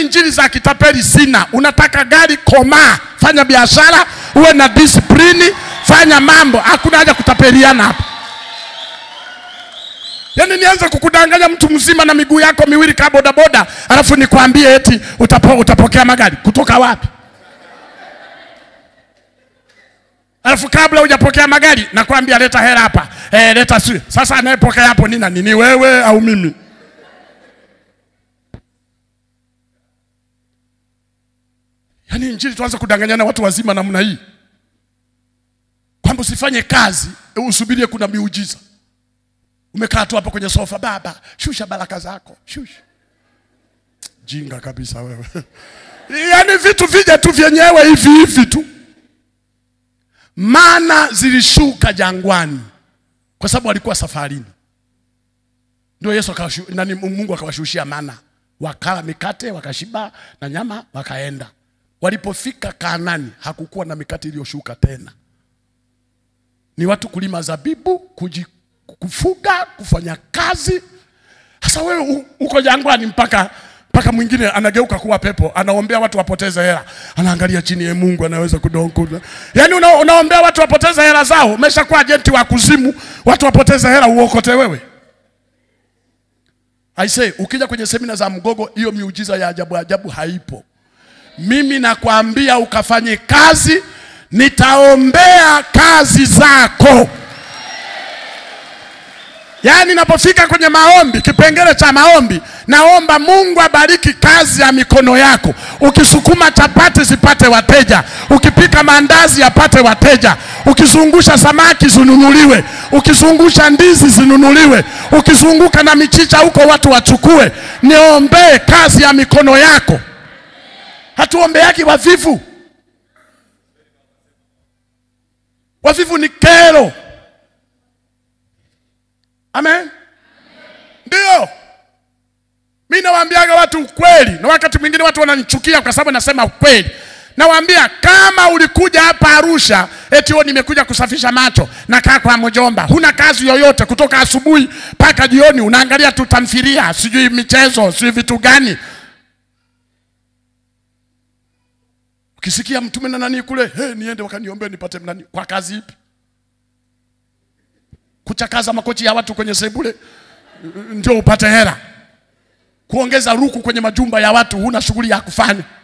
injili za kitapeli sina. Unataka gari, komaa, fanya biashara, uwe na disiplini, fanya mambo. Hakuna haja kutapeliana hapa. Yaani nianze kukudanganya mtu mzima na miguu yako miwili kaa bodaboda, alafu nikwambie eti utapo, utapokea magari kutoka wapi? Alafu kabla hujapokea magari nakwambia leta hela hapa. Eh, leta si. Sasa anayepokea hapo ni nani? Ni wewe au mimi? Yaani injili tuanze kudanganyana watu wazima namna hii. Kwamba usifanye kazi, usubirie kuna miujiza. Umekaa tu hapo kwenye sofa, baba, shusha baraka zako, shusha. Jinga kabisa wewe. Yaani vitu vije tu vyenyewe hivi hivi tu. Mana zilishuka jangwani kwa sababu walikuwa safarini. Ndio Yesu akawashu, nani Mungu akawashushia mana, wakala mikate wakashiba na nyama wakaenda. Walipofika Kaanani hakukuwa na mikate iliyoshuka tena, ni watu kulima zabibu, kuji, kufuga, kufanya kazi. Sasa wewe u- uko jangwani mpaka mpaka mwingine anageuka kuwa pepo, anaombea watu wapoteze hela, anaangalia chini ya Mungu anaweza kudonkuza. Yaani una, unaombea watu wapoteze hela zao, umeshakuwa ajenti wa kuzimu, watu wapoteze hela uokote wewe. I say, ukija kwenye semina za Mgogo, hiyo miujiza ya ajabu ajabu haipo. Mimi nakwambia ukafanye kazi, nitaombea kazi zako. Yaani napofika kwenye maombi, kipengele cha maombi, naomba Mungu abariki kazi ya mikono yako. Ukisukuma chapati zipate wateja, ukipika maandazi yapate wateja, ukizungusha samaki zinunuliwe, ukizungusha ndizi zinunuliwe, ukizunguka na michicha huko watu wachukue. Niombee kazi ya mikono yako. Hatuombeaki wavivu. Wavivu ni kero. Amen. Ndio. Mimi nawaambiaga watu ukweli, na wakati mwingine watu wananichukia kwa sababu nasema ukweli. Nawaambia kama ulikuja hapa Arusha eti wewe nimekuja kusafisha macho, nakaa kwa mjomba, huna kazi yoyote kutoka asubuhi mpaka jioni, unaangalia tu tamthilia, sijui michezo, sijui vitu gani. Ukisikia mtume na nani kule, hey, niende wakaniombe nipate nani, kwa kazi ipi? kuchakaza makochi ya watu kwenye sebule ndio upate hela, kuongeza ruku kwenye majumba ya watu, huna shughuli ya kufanya.